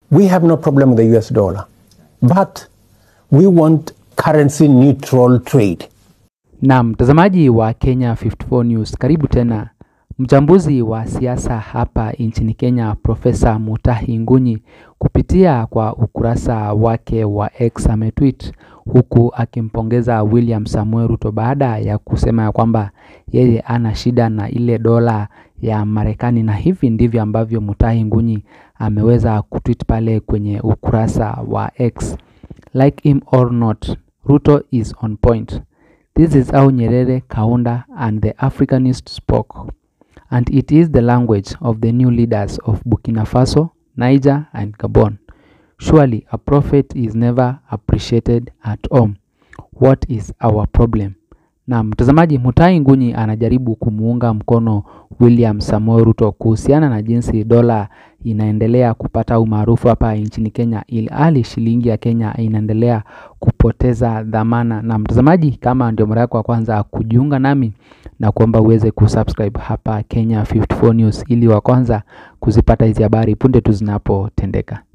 we have no problem with the US dollar, but we want currency neutral trade. Na mtazamaji wa Kenya 54 News, karibu tena. Mchambuzi wa siasa hapa nchini Kenya, Profesa Mutahi Ngunyi, kupitia kwa ukurasa wake wa X ametweet huku akimpongeza William Samuel Ruto baada ya kusema ya kwamba yeye ana shida na ile dola ya Marekani, na hivi ndivyo ambavyo Mutahi Ngunyi ameweza kutweet pale kwenye ukurasa wa X. Like him or not, Ruto is on point. This is how Nyerere, Kaunda and the Africanists spoke. And it is the language of the new leaders of Burkina Faso, Niger and Gabon. Surely a prophet is never appreciated at home. What is our problem? Na mtazamaji, Mutahi Ngunyi anajaribu kumuunga mkono William Samoei Ruto kuhusiana na jinsi dola inaendelea kupata umaarufu hapa nchini Kenya, ilhali shilingi ya Kenya inaendelea kupoteza dhamana. Na mtazamaji, kama ndio mara yako ya kwanza kujiunga nami na kuomba uweze kusubscribe hapa Kenya 54 News ili wa kwanza kuzipata hizi habari punde tu zinapotendeka.